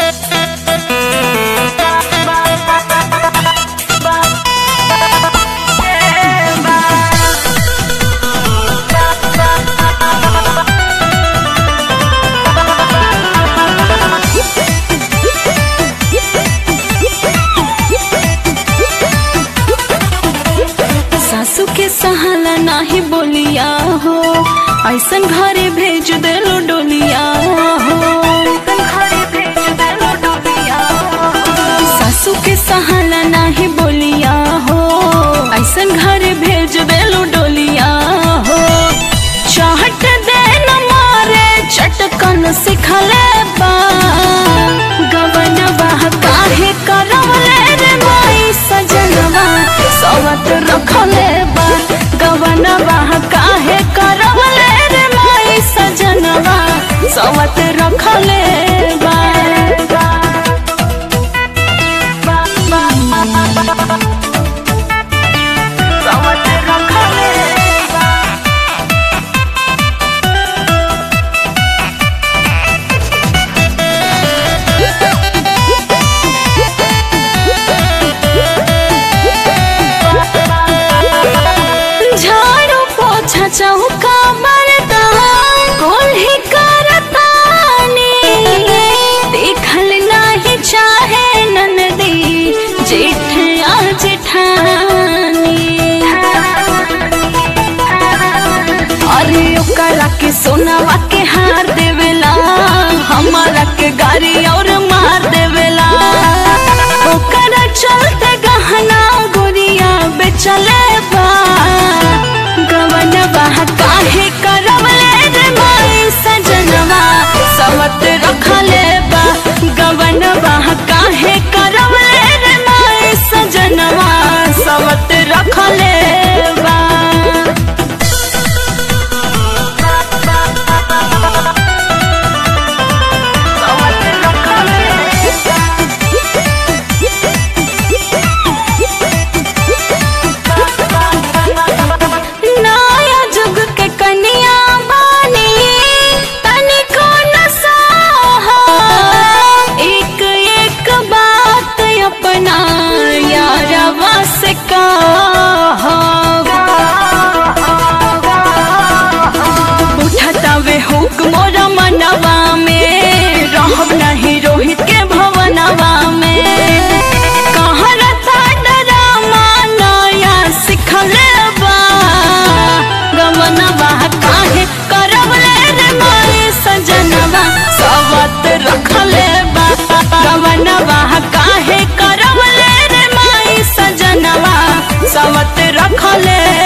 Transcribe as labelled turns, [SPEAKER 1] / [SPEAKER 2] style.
[SPEAKER 1] सासू के सहाला नाही बोलिया हो ऐसन घरे भेज देलो डोलिया हो सासू के सहाला नाही बोलिया हो ऐसन घरे भेज देलो डोलिया हो चाहट दे न मारे चटकन सिखले बा गवन बाह काहे करवले रे माई सजनवा सवत रखले बा गवन बाह काहे करवले रे माई सजनवा सवत रखले बा सवत रखले बा झाड़ू पोछा चौका मरता कोल्ही करतानी देखल नाही चाहे ननदी जेठ आ जेठानी अरे ओकरा के सोनावा के हार देवेला हमारा के गाड़ी और मार देवेला ओकरा चलते गहना गुड़िया बेचले बा गवन बाह काहे करवले रे माई सजनवा सवत रखले बा गवन बाह काहे करवले रे माई सजनवा सवत रखले बा नया जुग के कन्या बानी तनिको न साहा एक एक बात अपना यारवा से कहा उठता वे हुक मोरा मनवा में रहब नहीं रोहित के भवनवा में कहाँ रथा डरामा नया सिखले बा गवनवा काहे करवले रे माई सजनवा सवत रखले बा गवनवा काहे करवले रे माई सजनवा सवत रखले